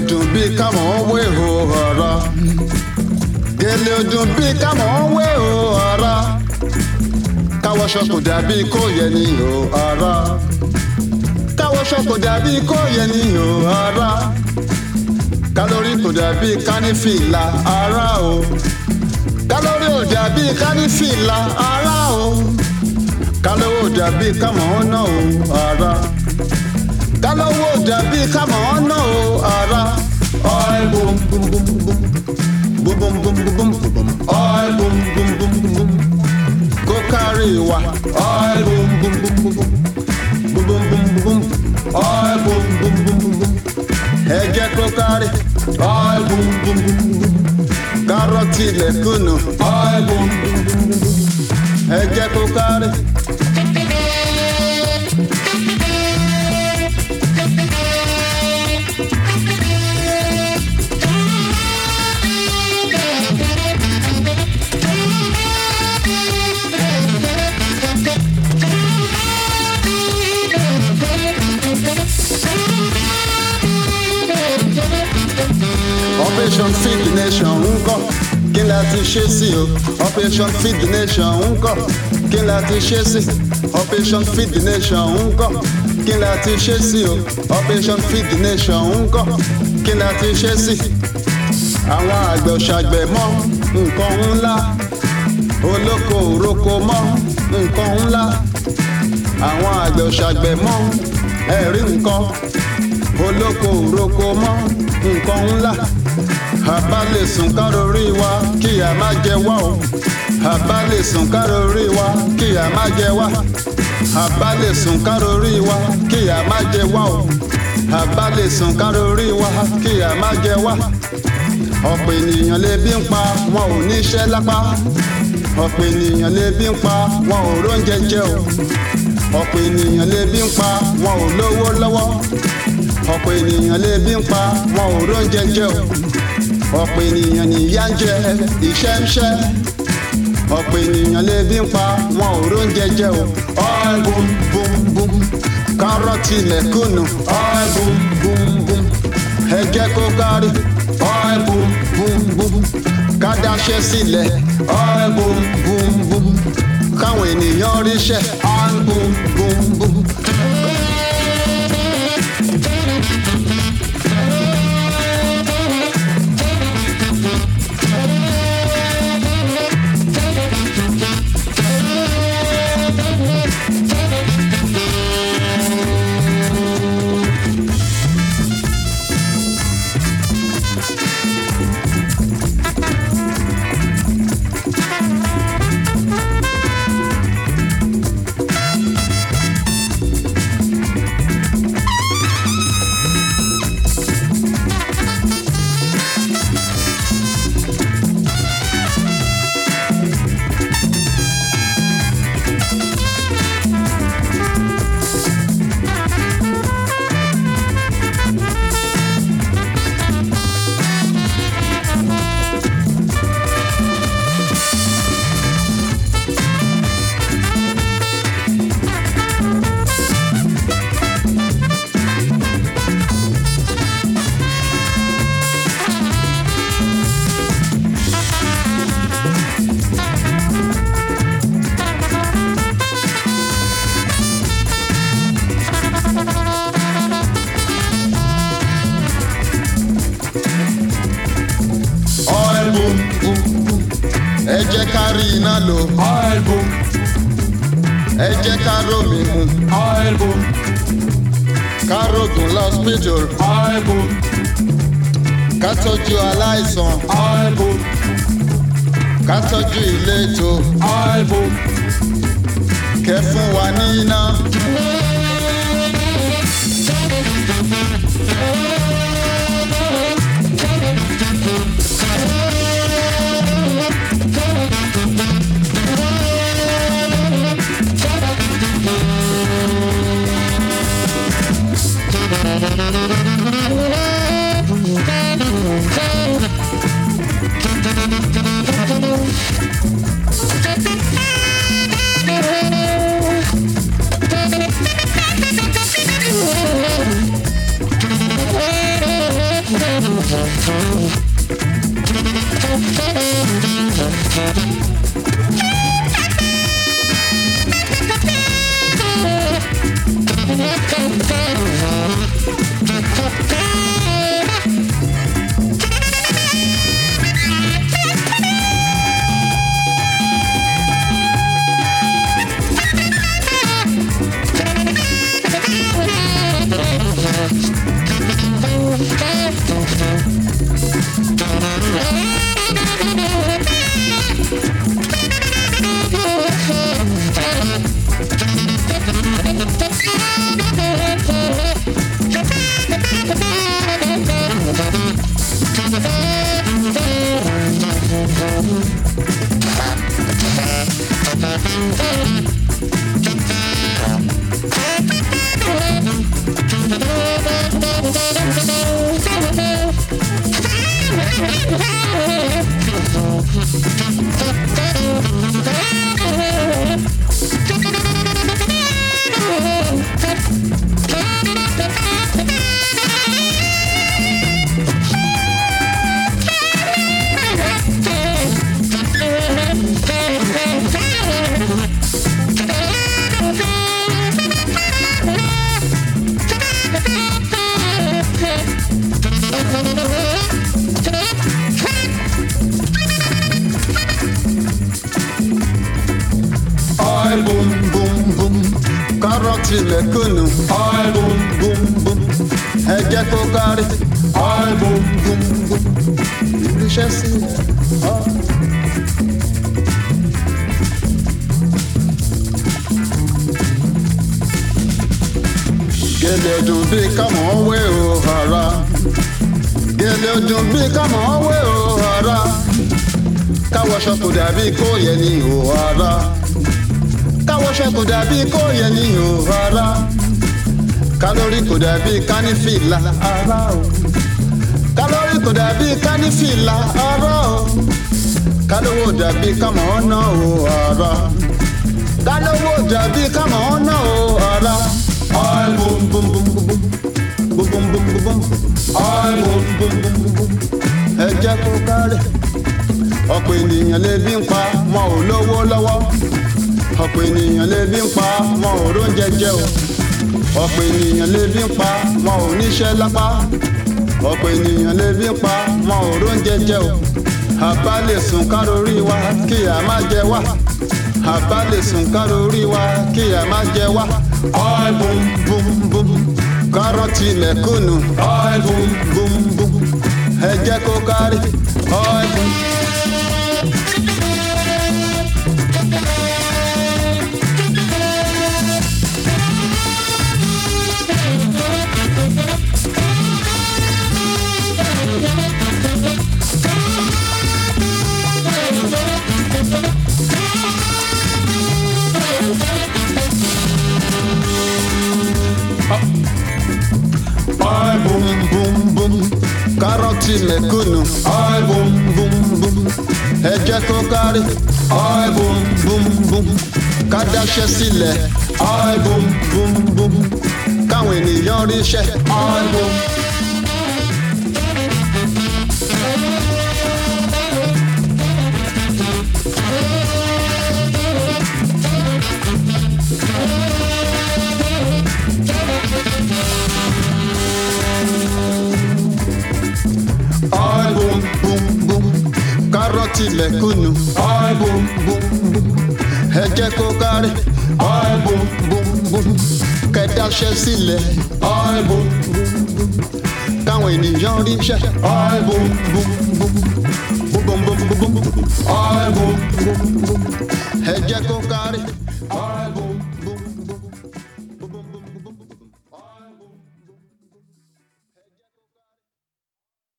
ọdún bí kámọ̀ wé o ọ̀rọ̀ gèlè ọdún bí kámọ̀ wé o ọ̀rọ̀ káwọṣọ kò dàbí kó yẹ ní o ọ̀rọ̀ káwọṣọ kò dàbí kó yẹ ní o ọ̀rọ̀ kálórì kò dàbí kánífìlà ara o kálórì ò dàbí kánífìlà ara o kálówó dàbí kámọ̀ náà o ara kálówó dàbí kámọ̀ náà o ara oil boom boom boom boom boom boom boom boom boom boom boom oil boom boom boom boom boom kó kárí wa oil boom boom boom boom boom boom boom boom boom oil boom boom boom boom boom ẹ jẹ́ kó kárí oil boom boom boom boom kárọ̀tì lẹ́kùnù oil boom boom boom boom boom ẹ jẹ́ kó kárí. operation feed the nation ń kọ́ kí la ti ṣe sí o operation feed the nation ń kọ́ kí la ti ṣe sí operation feed the nation ń kọ́ kí la ti ṣe sí o operation feed the nation ń kọ́ kí la ti ṣe sí. àwọn àgbẹ̀ òṣàgbẹ̀ mọ́ nǹkan ńlá olóko òroko mọ́ nǹkan ńlá àwọn àgbẹ̀ òṣàgbẹ̀ mọ́ ẹ̀rí nǹkan olóko òroko mọ́ nǹkan ńlá àbá lè sùn kárọ̀rí wa kí a má jẹ wá o àbá lè sùn kárọ̀rí wa kí a má jẹ wá àbá lè sùn kárọ̀rí wa kí a má jẹ wá o àbá lè sùn kárọ̀rí wa kí a má jẹ wá ọ̀pọ̀ ènìyàn lè bí ń pa wọn ò níṣẹ́ lápá ọ̀pọ̀ ènìyàn lè bí ń pa wọn ò róúnjẹ jẹ o ọ̀pọ̀ ènìyàn lè bí ń pa wọn ò lówó lọ́wọ́ ọ̀pọ̀ ènìyàn lè bí ń pa wọn ò róúnjẹ jẹ o ọ̀pọ̀ ènìyàn nìyà ń jẹ iṣẹ́ ń ṣẹ́ ọ̀pọ̀ ènìyàn lè bí ń pa wọn ò róúnjẹ jẹ o oil boom boom boom kárọ̀tì lẹ́kùnù oil boom boom boom ẹ jẹ́ kó kárí oil boom boom boom kádàṣẹ́ sílẹ̀ oil boom boom boom káwọn ènìyàn ríṣẹ́ oil boom boom boom. oil boom boom boom ẹ jẹ́ ká rí iná lò Oil boom, ẹ jẹ́ ká rómi mu oil boom, ká rògùn lọ́spítù oil boom, ká tọ́jú aláìsàn oil boom, ká tọ́jú ìletò oil boom, kẹ́ fún wa ní iná. Album, bum bum kárọ̀tì mẹ̀kúnnù album, bum bum ẹ jẹ́ kó kárí album, bum bum iṣẹ́ sí ọ. gẹ́lẹ́ dùn bí kámọ́ wé o ara gẹ́lẹ́ dùn bí kámọ́ wé o ara káwọṣọ kò dàbí kó yẹ ní o ara káwọṣọ kò dàbí kó yẹ ní o ara kálórì kò dàbí kánífìlà ara o kálórì kò dàbí kánífìlà ara o kálówó dàbí kámọ́ ọ̀nà o ara kálówó dàbí kámọ́ ọ̀nà o ara album, bum bum bum bum bum bum bum bum album, bum bum bum bum ẹ jẹ́ kó kárẹ̀ ọ̀pọ̀ ènìyàn lè bí ń pa wọn ò lówó lọ́wọ́ ọ̀pọ̀ ènìyàn lè bí ń pa wọn ò róúnjẹ jẹ o ọ̀pọ̀ ènìyàn lè bí ń pa wọn ò níṣẹ́ lápá ọ̀pọ̀ ènìyàn lè bí ń pa wọn ò róúnjẹ jẹ o àbá lè sùn kárórí wa kí a má jẹ wá àbá lè sùn kárórí wa kí a má jẹ wá album, bum bum kárọ̀tì mẹ̀kúnnù album, bum bum ẹ jẹ́ kó kárí ọ̀ẹ́dùn. album, bum bum kárọ̀tì mẹ̀kúnnù album, bum bum ẹ jẹ́ kó kárí album, bum bum ká dáṣẹ́ sílẹ̀ album, bum bum káwọn ènìyàn ríṣẹ́ album, album bum bum kárọ̀tì mẹ̀kúnnù album, bum bum ẹ jẹ́ kó kárí album, bum bum kẹ́ dáṣẹ́ sílẹ̀ album, káwọn ènìyàn ríṣẹ́ album, bum bum bum bum bum bum bum album. ẹ jẹ́ kó kárí.